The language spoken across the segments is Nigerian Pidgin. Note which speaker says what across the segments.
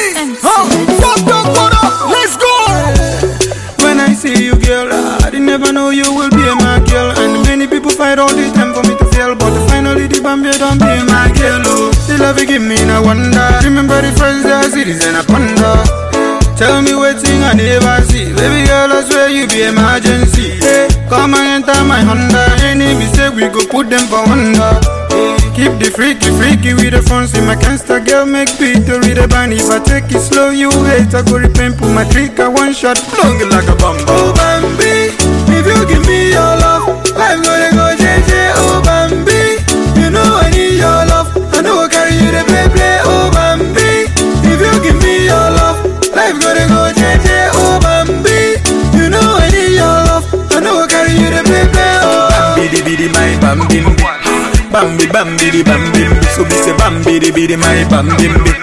Speaker 1: Huh? Fuck up, what up? Let's go.
Speaker 2: When I see you, girl, I didn't never know you will be my girl. And many people fight all the time for me to fail, but finally the Bambia don't be my girl. Oh, the love you give me, no wonder. Remember the first day I see this and I ponder. Tell me what thing I never see. Baby girl, I swear you be emergency. Hey, come and enter my Honda. Any mistake, we go put them for wonder. Hey, keep the freaky, freaky with the phone. See my cancer girl, make beat to read the band. If I take it slow, you hate. I go repent, put my trick, I one shot, plug it like a bomb. Oh, Bambi, if you give me your love, life gonna go JJ. Oh, Bambi, you know I need your love. I know I carry you the play, play. Oh, Bambi, if you give me your love, life gonna go JJ. Oh, Bambi, you know I need your love. I know I carry you the play, play. Oh,
Speaker 3: Bidi bidi my bam bim bi. Bambi bam bidi bam bim bi. So be say bam bidi bidi my bam bim bi.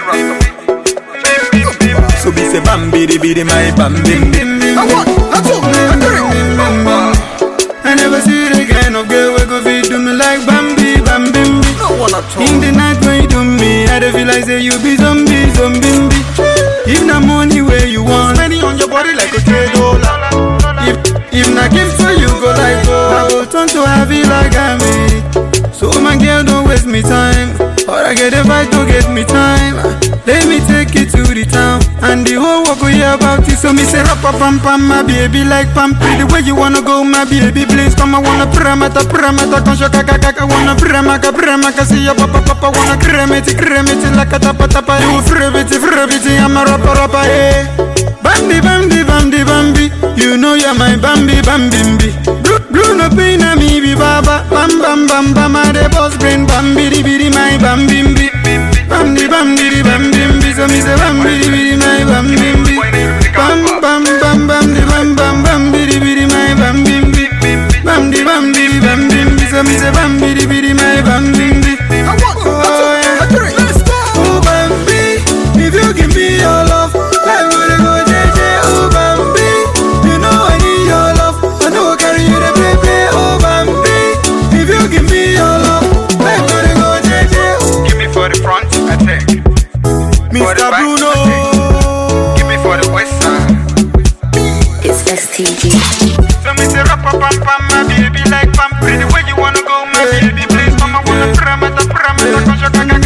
Speaker 3: So be say bam bidi bidi my bam bim bi.
Speaker 1: I want, I two, I three.
Speaker 2: I never see the kind of girl we go feed do me like Bambi, Bambi.
Speaker 1: No one at all.
Speaker 2: In the night when you do me, I dey feel like say you be zombie, zombie. If na money where you want,
Speaker 1: Spending on your body like a trade dollar.
Speaker 2: if if na gift for you go like go, I go turn to heavy like I'm So my girl don't waste me time, or I get a fight to get me time. Let me take you to the town, and the whole world go hear about it. So me say rap pam pam, my baby like pampy. The way you wanna go, my baby, please come. I wanna pramata pramata, consho kaka kaka. Wanna pramaka pramaka, see ya papa papa. Wanna cremate cremate like a tapa tapa. You frivity frivity, I'm a rapper rapper. Hey. Bambi, Bambi, Bambi, Bambi. You know you're my Bambi, Bambi, Bambi. Blue, blue no pain, na me be baba. Bam, bam, bam, bam, I the boss brain. Bambi, di, bidi, my Bambi, Bambi. Bambi, Bambi, di, Bambi, Bambi. So me say Bambi, di, bidi, my Bambi, Bambi. Bam, bam, bam, bam, di, bam, bam, Bambi, di, bidi, my Bambi, Bambi. Bambi, Bambi, di, Bambi, Bambi. So me say Bambi, di, bidi, my Bambi, Bambi.
Speaker 1: I want, I two, I three. Let's go.
Speaker 2: Oh Bambi, if you give me your love, life gonna go JJ. Oh Bambi, you know I need your love. I know I carry you the play play. Oh Bambi, if you give me your love, life gonna go JJ.
Speaker 3: Give me for the front, I take. For the
Speaker 2: Mr.
Speaker 3: back,
Speaker 2: Bruno.
Speaker 3: I take. Give me for the west side.
Speaker 4: It's STG.
Speaker 3: So me say rap pam pam, my baby like pam. The way you wanna go, my baby, please, mama wanna pramata pramata, consho kaka